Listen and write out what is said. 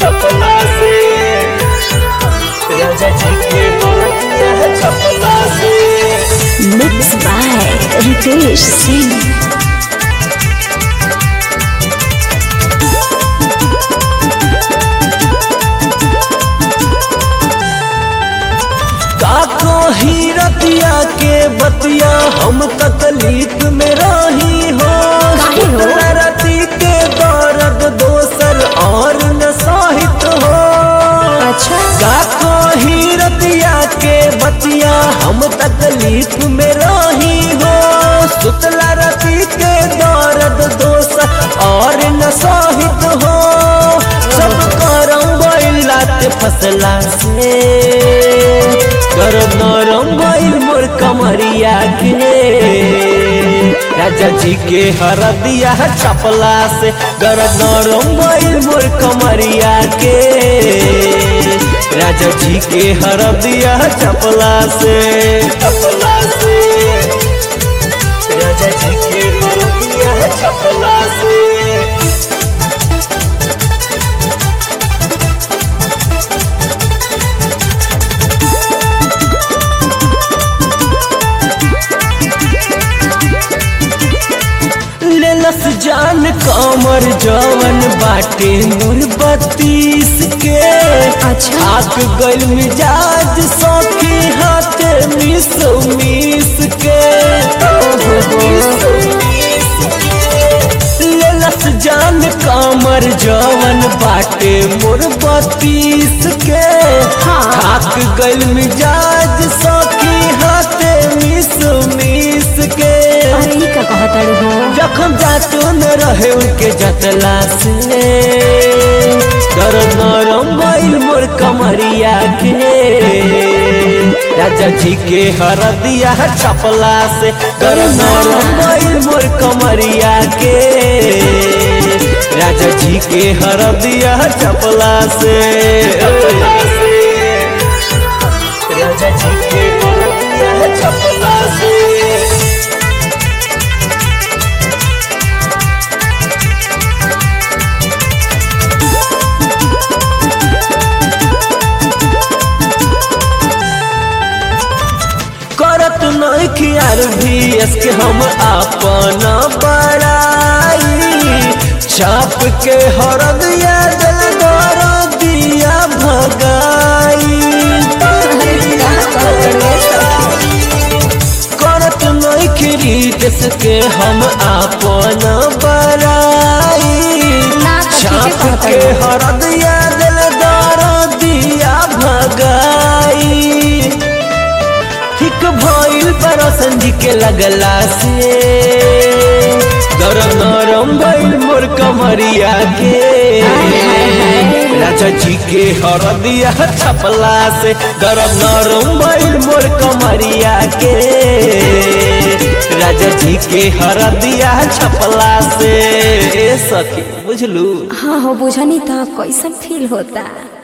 छपला से राजा जी के हरदिया छपला से Mixed by Ritesh Singh. काको हीरतिया के बतिया हम तकलीफ में रही हो काहे हो? रति के दर्द दोसर और न सहित हो अच्छा काको हीरतिया के बतिया हम तकलीफ में रही हो सुतला रति के दर्द दोसर और न सहित हो सब करम बैलात फसला से करम नरम बैल मोर कमरिया के राजा जी के हरदिया छपला से गरम नरम बैल मोर कमरिया के राजा जी के हरदिया छपला से छपला से राजा जी के हरदिया छपला से लेलस जान कमर जवन बाटे नूर बत्तीस के अच्छा। आक गल मिजाज सौखी हाथ मिस मिस के लेलस जान कमर जवन बाटे मोर बत्तीस के हाँ। आक गल मिजाज सौखी हाथ मिस मिस के अरे ई का कहताड़ी हो जखम जातो न रहे उनके जतला से कर नरम बैल मोर कमरिया के राजा जी के हरदिया छपला से कर नरम बैल मोर कमरिया के राजा जी के हरदिया छपला से राजा जी के हरदिया छपला से करत नइखी आर भी इसके हम अपन बड़ाई छाप के हरदिया दिल दर दिया भगाई करत नइखी रीत इसके हम अपन बड़ाई ना तो ठीके छाप कहता के है। हरदिया दिल दर दिया भगाई ठीक भइल परसन जी के लगला से गरम नरम भइल मोर कमरिया के राजा जी के हरदिया छपला से गरम नरम भइल मोर कमरिया के राजा जी के हरदिया छपला से ए सखी बुझलू हाँ हो बुझनी तो कैसन फील होता